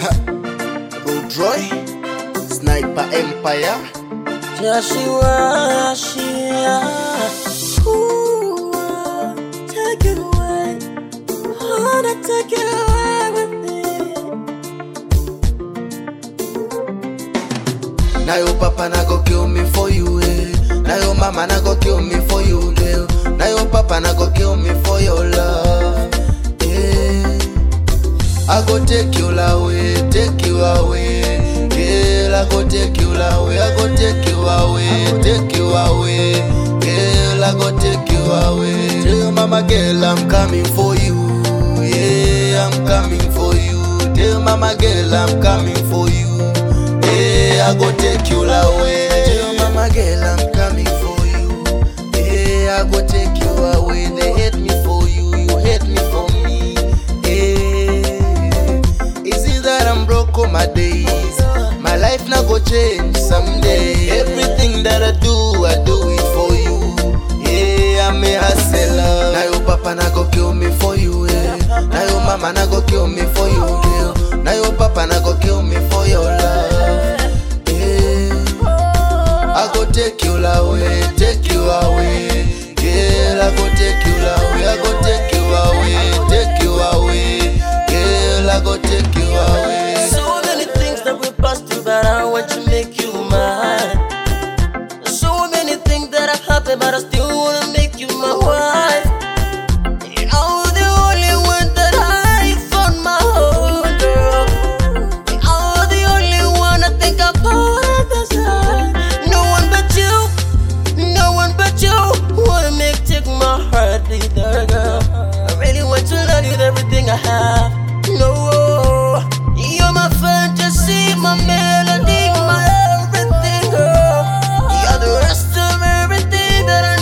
Roadroy, Sniper Empire. Joshua, Shia. Ooh, take it away. Wanna take it away with me. Now your papa na go kill me for you, eh. Now your mama na go kill me for you, girl. Now your papa na go kill me for your love, eh. I go take you away, take you away, girl. I go take you away, I go take you away, take you away, girl. I go take you away. Tell your mama, girl, I'm coming for you, yeah. I'm coming for you. Tell mama, girl, I'm coming for you. Yeah, I go take you away. Tell mama girl I'm coming for you. Yeah, I go take you away. They hate me for you, you hate me for me. Yeah, is it that I'm broke all my days? My life now go change someday. Everything that I do, I do it for you. Yeah, I'm a hustler. Now your papa na go kill me for you. Yeah. Now your mama na go kill me for you, girl. Now your papa na go kill me for your love. Yeah. I go take you away, take you away. Girl, I go take you away, I go take you away, take you away. Girl, I go take you away. So many things that we passed through, but I want to make you mine. So many things that have happened, but I still wanna make you my wife. You're the only one that I found my whole girl. You're the only one I think about at the time. No one but you, no one but you wanna make take my heart either, girl. I really want to love you with everything I have. No, you're my fantasy, my melody, my everything, girl. You're the rest of everything that I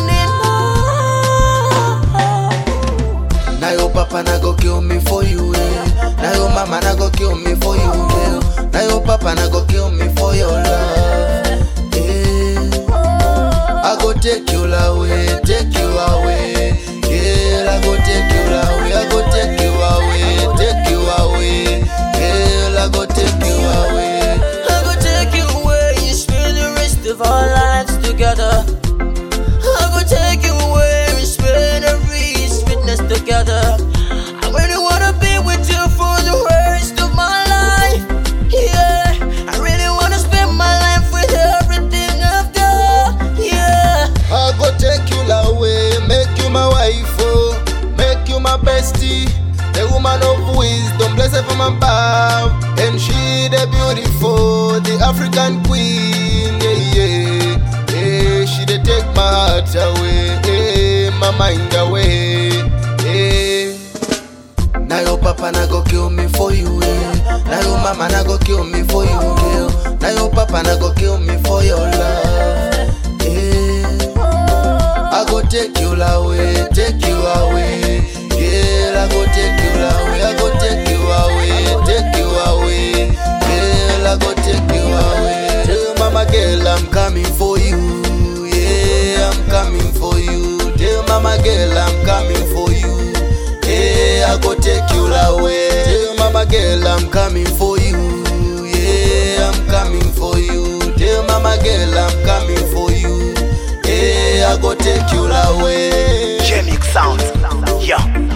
need. Now your papa na go kill me for you, eh. Now your mama na go kill me for you, girl. Now your papa na go kill me for your love, eh. I go take you away, take you away, girl. I go take you away, I go take you away, take you away, girl. I go take you away. I go take you away and spend the rest of our lives together. I go take you away and spend every sweetness together. I really wanna be with you for the rest of my life. Yeah, I really wanna spend my life with everything I've got. Yeah. I go take you away, make you my wife, oh, make you my bestie. The woman of wisdom, blessed from above, and she the beautiful, the African queen, yeah, yeah, yeah. She dey take my heart away, yeah, my mind away, yeah. Now your papa na go kill me for you, eh. Now your mama na go kill me for you, girl. Now your papa na go kill me for your love, yeah. I go take you away, take you away, girl. I go take you away, I go take you away, take you away, girl. I go take you away. Tell mama girl I'm coming for you, yeah, I'm coming for you. Tell mama girl I'm coming for you. Yeah, I go take you away. Tell mama girl I'm coming for you. Yeah, I'm coming for you. Tell mama girl I'm coming for you. Yeah, I go take you away. J-Mix Sound. Yeah.